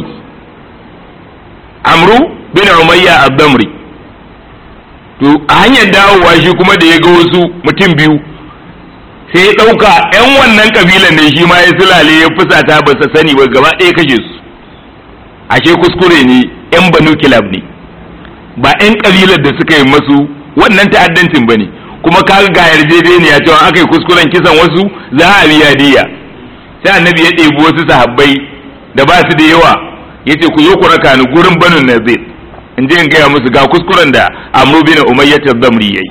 amru bin umayya abdamri to a hanyar dawowa shi kuma da ya ga wasu mutum biyu sai ya ɗauka 'yan wannan kabilan ne shi ma ya silale ya fusata ba sa sani ba gaba ɗaya kashe su ashe kuskure ne 'yan banu kilab ne ba 'yan kabilar da suka yi masu wannan ta'addancin ba ne kuma kaga ga yarjejeniya cewa aka yi kuskuren kisan wasu za a biya diya sai annabi ya ɗebi wasu sahabbai da ba su da yawa ya ce ku zo ku raka ni gurin banu nazir in je in gaya musu ga kuskuren da amru bin umayyah zamri yayi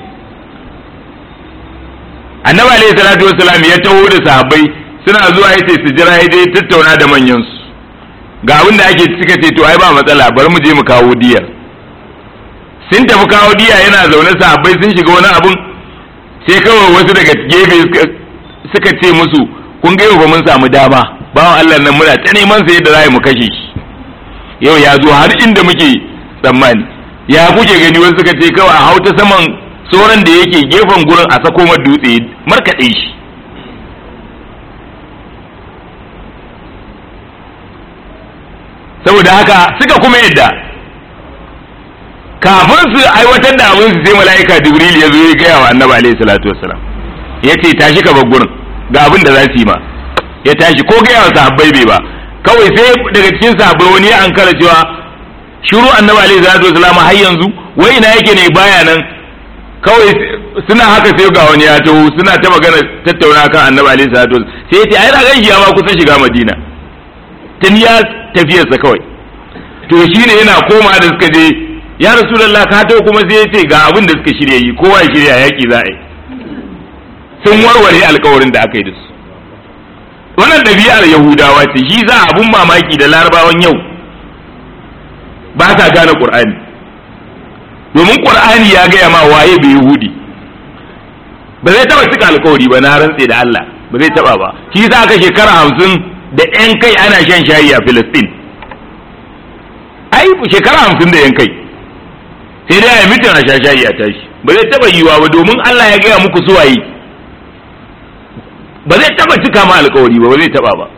annabi alayhi salatu wassalam ya taho da sahabbai suna zuwa yace su jira ya dai tattauna da manyan su ga abin da ake suka ce to ai ba matsala bari mu je mu kawo diyar sun tafi kawo diya yana zaune sahabbai sun shiga wani abun sai kawai wasu daga gefe suka ce musu kun ga yau mun samu dama bawan Allah nan muna ta neman sa yadda za mu kashe shi yau ya zo har inda muke tsammani ya kuke gani wasu suka ce kawai a hauta saman tsoron da yake gefen gurin a sako mar dutse markaɗe shi saboda haka suka kuma yadda kafin su aiwatar da abin su sai mala'ika jibril ya zo ya gaya wa annabi alaihi salatu wassalam ya ce tashi ka bar gurin ga abin da za su yi ma ya tashi ko gaya wa sahabbai bai ba kawai sai daga cikin sahabbai wani ya ankara cewa shiru annabi alaihi salatu wassalam har yanzu wai ina yake ne baya nan kawai suna haka sai ga wani ya taho suna ta magana tattauna kan annabi alaihi salatu wassalam sai ya ce ai ragan shi ya ma kusa shiga madina tun ya tafiyarsa kawai to shine yana koma da suka je ya rasulullah ka taho kuma sai ya ce ga abin da suka shirya yi kowa ya shirya yaki za a yi sun warware alkawarin da aka yi da su wannan ɗabi'ar yahudawa ce shi za abun mamaki da larabawan yau ba sa gane qur'ani domin qur'ani ya gaya ma waye bai yahudi ba zai taba cika alkawari ba na rantse da Allah ba zai taba ba shi za aka shekara hamsin da yan kai ana shan shayi a Filistin ai shekara hamsin da yan kai sai dai a mitin a sha shayi a tashi ba zai taba yiwa ba domin Allah ya gaya muku suwaye ba zai taba cika ma alkawari ba ba zai taba ba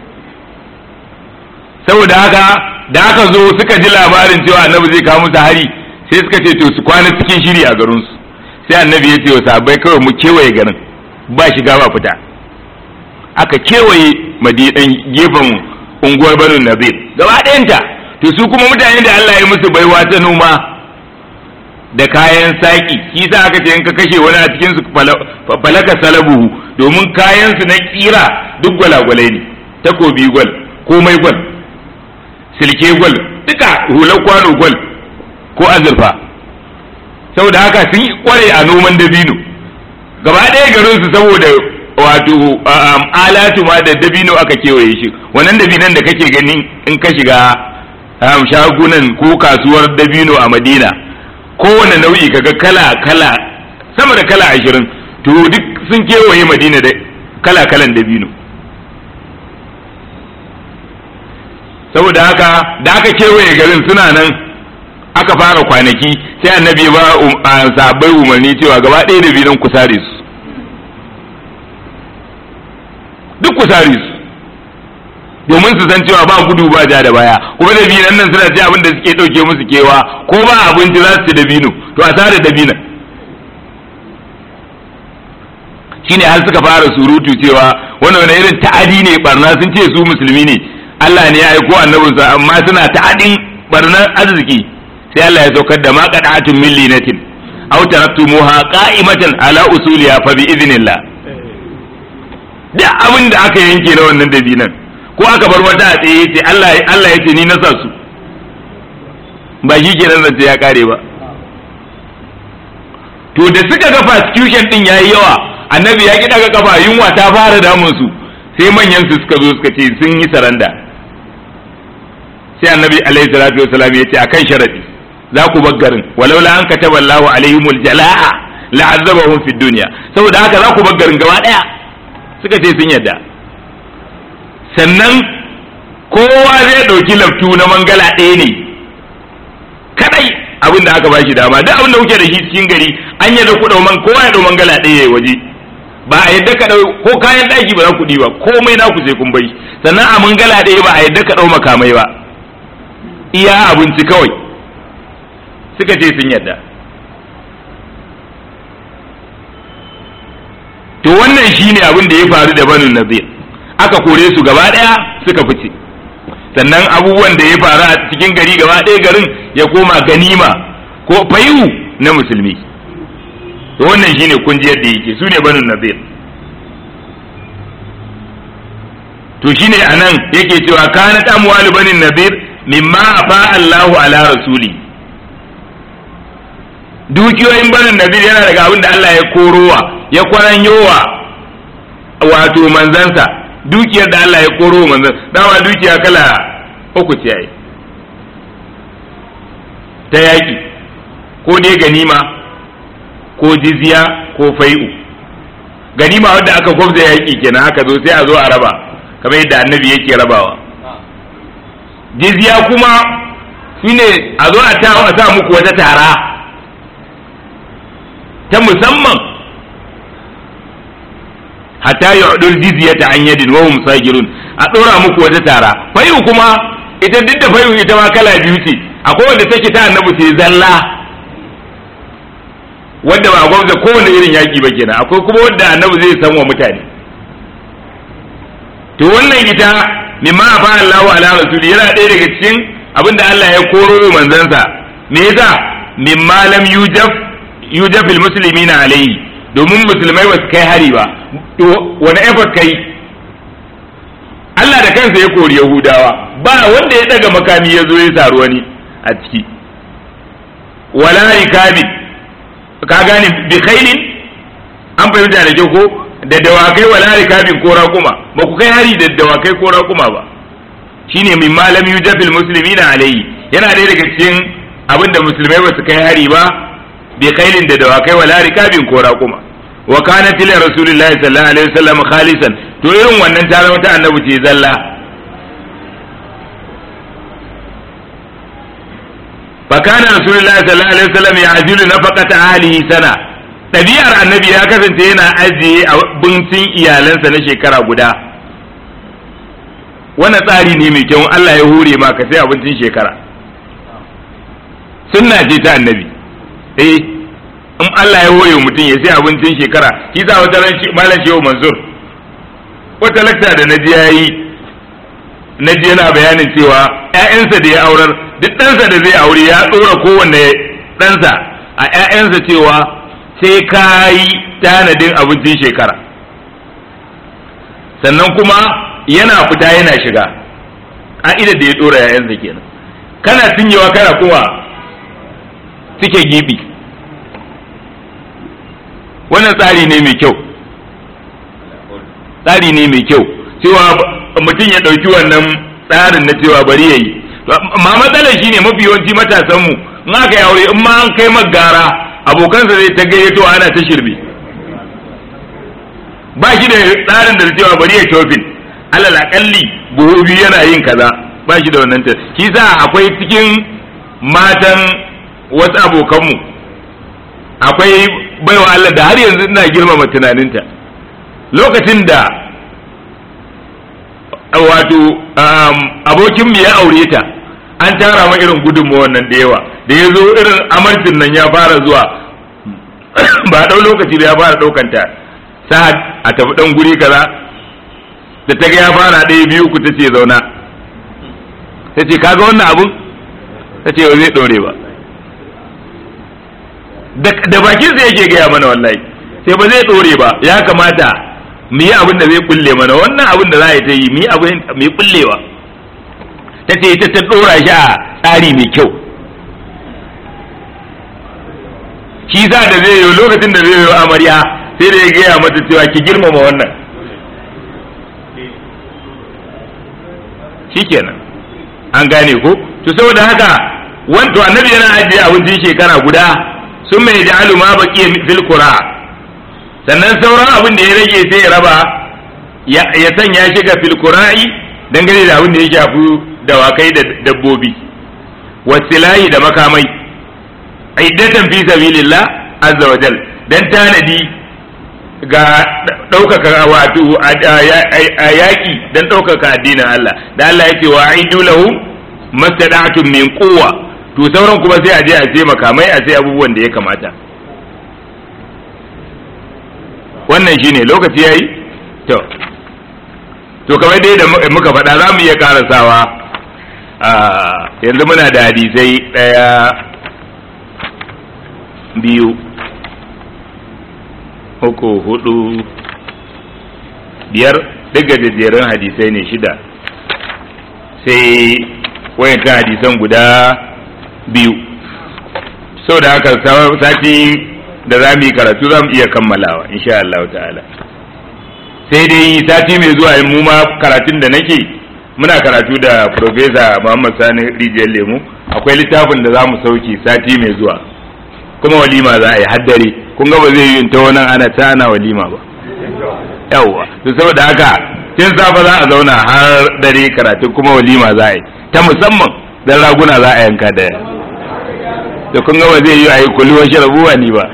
saboda haka da aka zo suka ji labarin cewa annabi zai kawo musu hari sai suka ce to su kwana cikin shiri a garin su sai annabi ya ce wa sahabbai kawai mu kewaye garin ba shiga ba fita aka kewaye madidan gefen unguwar banu nazir gaba ɗayanta to su kuma mutane da Allah ya musu baiwa ta noma da kayan saki shi sa aka ce in ka kashe wani a cikin su falaka salabuhu domin kayan su na kira duk gwalagwalai ne takobi gwal komai gwal silke gwal duka hular kwano gwal ko azurfa saboda haka sun kware a noman dabino gaba ɗaya garin su saboda wato alatu ma da dabino aka kewaye shi wannan dabinan da kake gani in ka shiga shagunan ko kasuwar dabino a madina kowane nau'i kaga kala kala sama da kala ashirin to duk sun kewaye madina da kala kalan dabino saboda haka da aka kewaye garin suna nan aka fara kwanaki sai annabi ba sahabbai umarni cewa gaba ɗaya da binan kusare su duk kusare su domin su san cewa ba gudu ba ja da baya kuma da binan nan suna ci abin da suke ɗauke musu kewa ko ba abinci za su ci da bino to a sare da binan shine har suka fara surutu cewa wannan wani irin ta'adi ne barna sun ce su musulmi ne Allah ne ya aiko annabinsa amma suna ta'adin barnar arziki sai Allah ya saukar da ma qada'atun min linatin aw taraktumuha qa'imatan ala usuliha fa bi idnillah da abin da aka yanke na wannan dabinan ko aka bar wata a tsaye yace Allah Allah yace ni na sa su ba shi kenan da ya kare ba to da suka ga persecution din yayi yawa annabi ya ki daga kafa yunwa ta fara damun su sai manyan su suka zo suka ce sun yi saranda sai annabi alaihi salatu wasalam ya ce akan sharadi za ku bar garin walau la an kataba Allahu alaihimul jalaa la'azzabahum fid dunya saboda haka za ku bar garin gaba daya suka ce sun yadda sannan kowa zai ɗauki laftu na mangala ɗaya ne kadai abin da aka bashi dama duk abin da kuke da shi cikin gari an yadda ku ɗau man kowa ya ɗau mangala ɗaya ya waje ba a yadda ka ɗau ko kayan ɗaki ba za ku ɗiba komai na ku sai kun bai sannan a mangala ɗaya ba a yadda ka ɗau makamai ba iya abinci kawai suka ce sun yadda to wannan shine abin da ya faru da banu nazir aka kore su gaba daya suka fice sannan abubuwan da ya faru a cikin gari gaba daya garin ya koma ganima ko fayu na musulmi to wannan shine kun ji yadda yake su ne banu nazir to shine anan yake cewa kanat amwalu bani nazir mimma afa Allahu ala rasuli dukiyoyin banin nazir yana daga abin da Allah ya korowa ya kwaranyowa wato manzansa dukiyar da Allah ya koro manzan dama dukiya kala uku ce ai ta yaƙi ko dai ganima ko jizya ko fai'u ganima wadda aka gwabza yaƙi kenan haka zo sai a zo a raba kamar yadda annabi yake rabawa jizya kuma shine a zo a sa muku wata tara ta musamman hatta yu'dul jizyata an yadin wa hum sagirun a dora muku wata tara fayu kuma ita duk da fayu ita ma kala biyu ce akwai wanda take ta annabi sai zalla wanda ba gwamza kowane irin yaki ba kenan akwai kuma wanda annabi zai san wa mutane to wannan ita mimma afa Allahu ala rasuli yana ɗaya daga cikin abinda Allah ya koro manzansa me yasa mimma lam yujaf yujafil muslimina alayhi domin musulmai ba su kai hari ba wani effort kai Allah da kansa ya kori Yahudawa ba wanda ya daga makami ya zo ya saru wani a ciki wala rikabi ka gane bi khailin an fahimta da kyau ko da dawakai wala rikabin ko raƙuma ba ku kai hari da dawakai ko raƙuma ba shine min malam yujafil muslimina alayhi yana ɗaya daga cikin abinda musulmai ba su kai hari ba bi khailin da dawakai wala rikabin ko raƙuma wa kana til rasulullahi sallallahu alaihi wasallam khalisan to irin wannan ta zama ta annabi ce zalla fa kana rasulullahi sallallahu alaihi wasallam ya'jilu nafaqata ahlihi sana ɗabi'ar annabi ya kasance yana ajiye abincin iyalansa na shekara guda wannan tsari ne mai kyau Allah ya hure ma ka sai abincin shekara sunna ce ta annabi eh in Allah ya hore mutum ya sai abincin shekara shi sa wata ran malam shehu mansur wata lakta da naji yayi naji yana bayanin cewa ƴaƴansa da ya aurar duk ɗansa da zai aure ya tsora kowanne ɗansa a ƴaƴansa cewa sai ka yi tanadin abincin shekara sannan kuma yana fita yana shiga ƙa'idar da ya tsora ƴaƴansa kenan kana cinyewa kana kuma suke gibi wannan tsari ne mai kyau tsari ne mai kyau cewa mutum ya ɗauki wannan tsarin na cewa bari ya yi ma matsalar shi ne mafi yawanci matasanmu in aka yi aure in ma an kai magara abokansa zai ta gayyato ana ta shirbe ba shi da tsarin da cewa bari ya tofin alal akalli buhu biyu yana yin kaza ba shi da wannan ta shi sa akwai cikin matan wasu abokanmu akwai baiwa Allah da har yanzu ina girmama tunaninta lokacin da wato abokin mu ya aure ta an tara ma irin gudunmu wannan da yawa da ya zo irin amarcin nan ya fara zuwa ba ɗau lokaci da ya fara ɗaukanta sa'ad a tafi ɗan guri kaza da ta ga ya fara ɗaya biyu ku ta ce zauna ta ce kaga wannan abun ta ce zai ɗore ba da bakin sa yake gaya mana wallahi sai ba zai ɗore ba ya kamata mu yi abin da zai kulle mana wannan abin da za a yi ta yi mu yi abin mai kullewa ta ce ita ta ɗora shi a tsari mai kyau shi sa da zai yi lokacin da zai yi amarya sai da ya gaya mata cewa ki girmama wannan shikenan an gane ko to saboda haka wanto annabi yana ajiye abincin shekara guda sun mai ja'alu ma baqiya fil qura sannan sauran abin da ya rage sai ya raba ya sanya shi ga filkura'i dangane da abin da ya shafi dawakai da dabbobi wasilahi da makamai iddatan fi sabilillah azza wa jal dan tanadi ga ɗaukaka wato a yaƙi dan ɗaukaka addinin Allah da Allah ya ce wa aidu lahum mastada'tum min quwwa to sauran kuma sai a je a sai makamai a sai abubuwan da ya kamata wannan shine lokaci yayi to to kamar dai da muka faɗa za mu iya karasawa yanzu muna da hadisai ɗaya biyu uku hudu biyar duk gajejjerun hadisai ne shida sai wayankan hadisan guda biyu sau da haka sati da za mu yi karatu za mu iya kammalawa insha Allah ta'ala sai dai sati mai zuwa in mu ma karatun da nake muna karatu da Profesa Muhammad Sani Rijiyar Lemu akwai littafin da za mu sauke sati mai zuwa kuma walima za a yi haddare kun ga ba zai yi ta wani ana ta ana walima ba yawwa to saboda haka tun safa za a zauna har dare karatu kuma walima za a yi ta musamman dan raguna za a yanka da to kun ga ba zai yi a yi kulluwa sharabuwa ni ba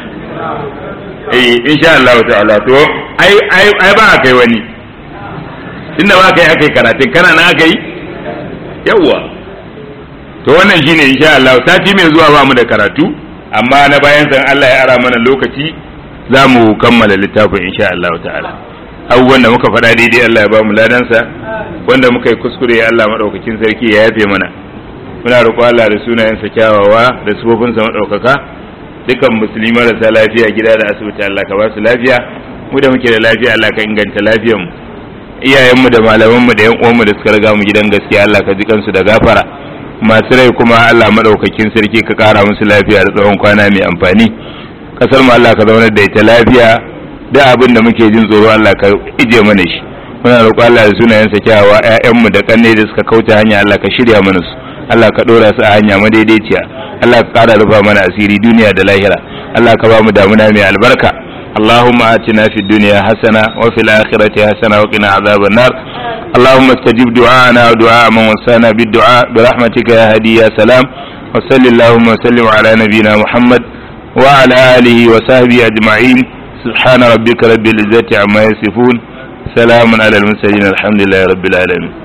eh insha Allah ta'ala to ai ai ai ba kai wani inda ba kai akai karatun kana na akai yawwa to wannan shine insha Allah sati mai zuwa ba mu da karatu amma na bayan san Allah ya ara mana lokaci za mu kammala littafin insha Allah ta'ala abubuwan da muka faɗa daidai Allah ya ba mu ladansa wanda muka yi kuskure Allah maɗaukakin sarki ya yafe mana muna roƙo Allah da sunayensa kyawawa da sufofinsa maɗaukaka dukan musulmi marasa lafiya gida da asibiti Allah ka ba su lafiya mu da muke da lafiya Allah ka inganta lafiyar mu iyayenmu da malamanmu da yan uwanmu da suka riga mu gidan gaskiya Allah ka ji kansu da gafara masu rai kuma Allah maɗaukakin sarki ka ƙara musu lafiya da tsawon kwana mai amfani kasar mu Allah ka zaunar da ita lafiya da abin da muke jin tsoro Allah ka ije mana shi muna roƙo Allah da sunayensa kyawawa ƴaƴanmu da kanne da suka kauce hanya Allah ka shirya mana su Allah ka ɗora su a hanya madaidaiciya Allah ka ƙara rufa mana asiri duniya da lahira Allah ka ba mu damuna mai albarka اللهم آتنا في الدنيا حسنة وفي الآخرة حسنة وقنا عذاب النار اللهم استجب دعاءنا ودعاء من وسانا بالدعاء برحمتك يا هدي يا سلام وصل اللهم وسلم على نبينا محمد وعلى آله وصحبه أجمعين سبحان ربك رب العزة عما يصفون سلام على المرسلين الحمد لله رب العالمين